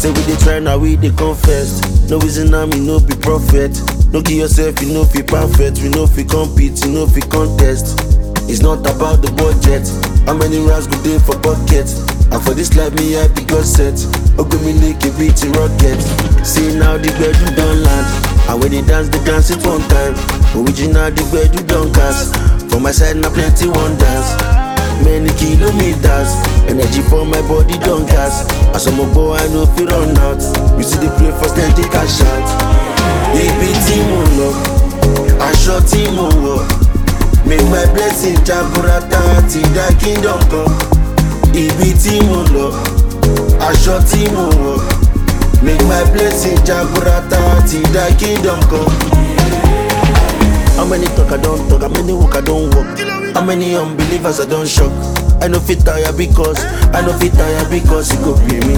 Say we dey try now we dey confess. No reason now me no be prophet. No give yourself you know fi perfect. We know fi compete, you know fi contest. It's not about the budget. How many rounds go dey for pocket? And for this life me I be God set. Ogbemi lake a beat in rocket. See now the gbedu don land. And when they dance, they dance it one time. Original the gbedu don cast. For my side na plenty wonders. Many kilometers, energy for my body don't gas. As I'm a boy, I know fi run out. You see the play for steady cash out. Ibi tí mo lọ, aṣọ tí mo wọ̀. Make my blessing jaburata ti dá kingdom kan. Ibi tí mo lọ, aṣọ tí mo wọ̀. Make my blessing jaburata ti dá kingdom kan. How many talk I don't talk? How many walk I don't walk? How many unbelievers I don't shock? I know fit tire because I know fit tire because it go pay me.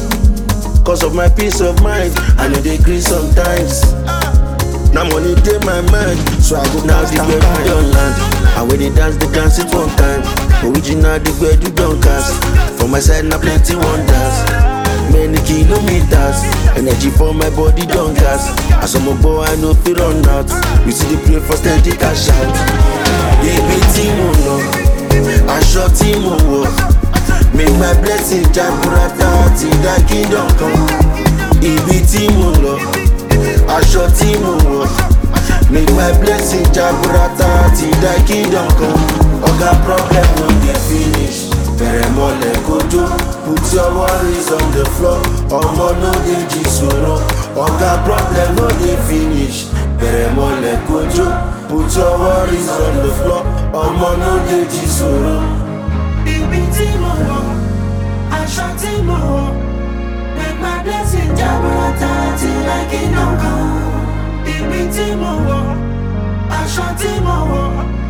Cause of my peace of mind, I know they agree sometimes. Now money dey my mind, so I go now the gbedu don land. And when they dance, they dance it one time. Original the gbedu don cast. For my side na plenty wonders. Many kilometers, energy for my body don gas. As I'm a boy, I know fi run out. You see the play for steady cash out. Ibi tí mo lọ, aṣọ tí mo wọ̀. Make my blessing jaburata ti dá kingdom kan. Ibi tí mo lọ, aṣọ tí mo wọ̀. Make my blessing jaburata ti dá kingdom kan. Oga problem no dey finish. Bẹ̀rẹ̀ mọ́lẹ̀ kojú, put your worries on the floor. Ọmọ no dey jí sọ̀rọ̀. Oga problem no dey finish. Bẹ̀rẹ̀ mọ́lẹ̀ kojú, put your worries on the floor. Ọmọ no dey jí sọ̀rọ̀. Ibi tí mo wọ̀, aṣọ tí mo wọ̀, make my blessing jaburata till I kingdom come. Ibi tí mo wọ̀, aṣọ tí mo wọ̀,